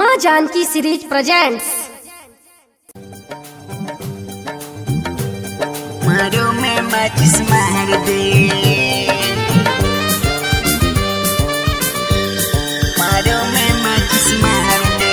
माँ Janaki series presents मारो में माचिस मार दे मारो में माचिस मार दे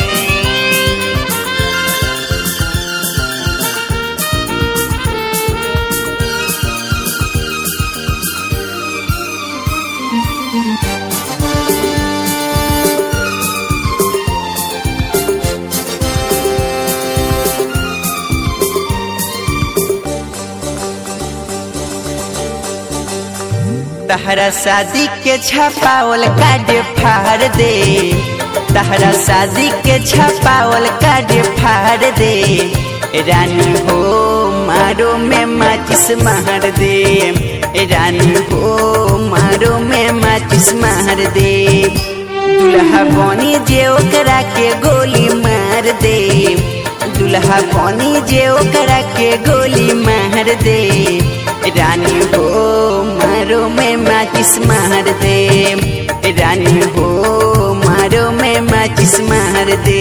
तहरा शादी के छपावल कार्ड फाड़ दे तहरा शादी के छपावल कार्ड फाड़ दे रानी हो मारो में माचिस मार दे रानी हो मारो में माचिस मार दे दुल्हा बनी जे ओकरा के गोली मार दे दुल्हा बनी जे ओकरा के गोली मार दे रानी हो मारो में माचिस मार दे रानी हो मारो में माचिस मार दे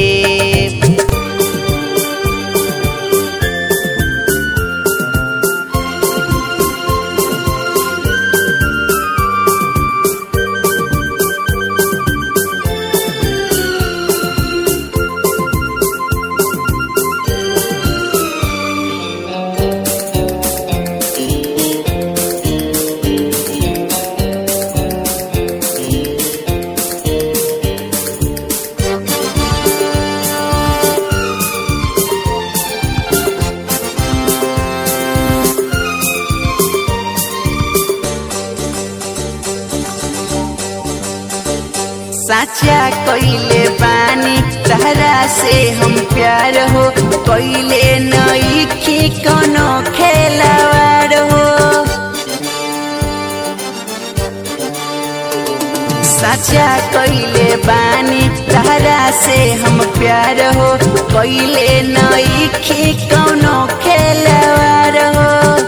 साचा कोइले बानी तहरा से हम प्यार हो कोइले नई की कोनो खेलवार हो साचा कोइले बानी तहरा से हम प्यार हो कोइले नई की कोनो खेलवार हो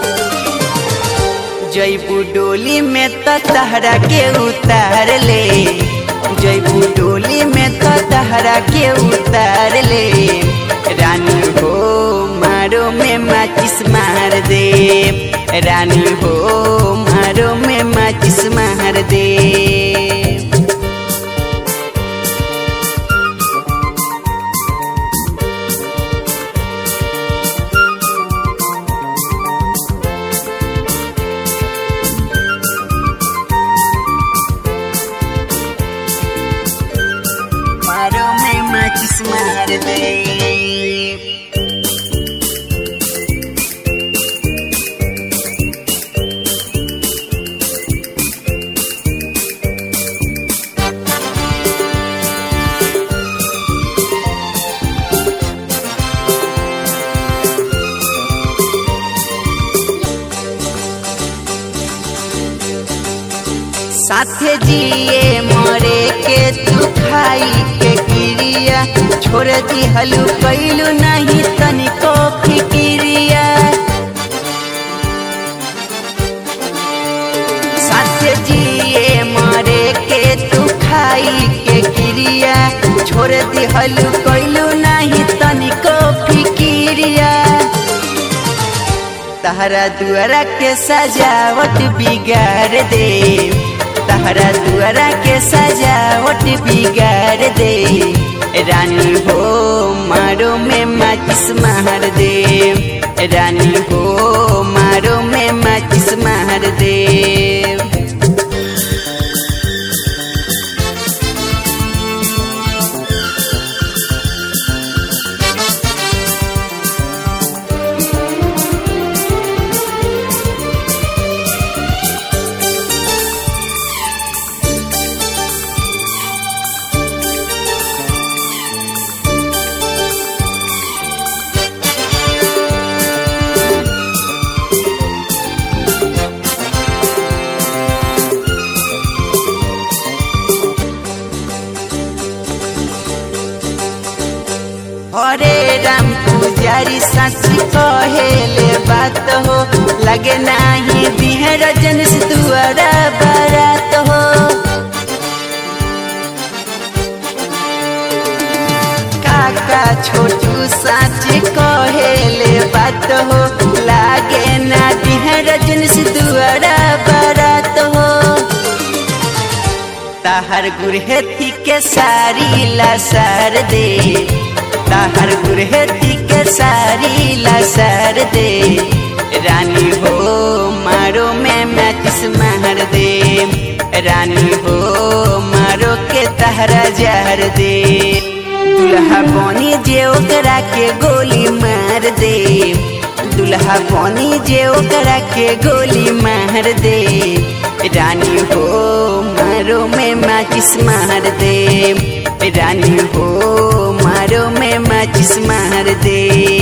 जैबू डोली में तो तहरा के उतार ले जैबू डोली में तो तहरा के उतार ले रानी हो मारो में माचिस मार दे रानी हो मारो में माचिस मार दे मारो में माचिस मार दे साथे जिए मरे के तू खाई के क्रिया छोड़ दी हलू कैलू नहीं तनिको फिक्रिया साथे जिए मरे के तू खाई के क्रिया छोड़ दी हलू कैलू नहीं तनिको फिक्रिया तहरा दुआरा के सजावट बिगाड़ दे तहरा दुआरा के सजावट बिगाड़ दे रानी हो मारो में माचिस मार दे रानी हो मारो में माचिस मार दे हरे राम पुजारी साची कहेले बात हो लगे नाही बिहर जन से दुआरा बारात हो काका छोटू साच कहेले बात हो लागे ना दिहर जिनस दुआरा बारात हो ताहर गुरहेती के सारी लसर दे ताहर गुरहेती के सारी लसर दे रानी हो मारो में मैचिस महर दे रानी हो मारो के तहरा जहर दे दुल्हा बनी जे ओकरा के गोली मार दे दुल्हा बनी जे ओकरा के गोली मार दे रानी हो मारो में माचिस मार दे रानी हो मारो में माचिस मार दे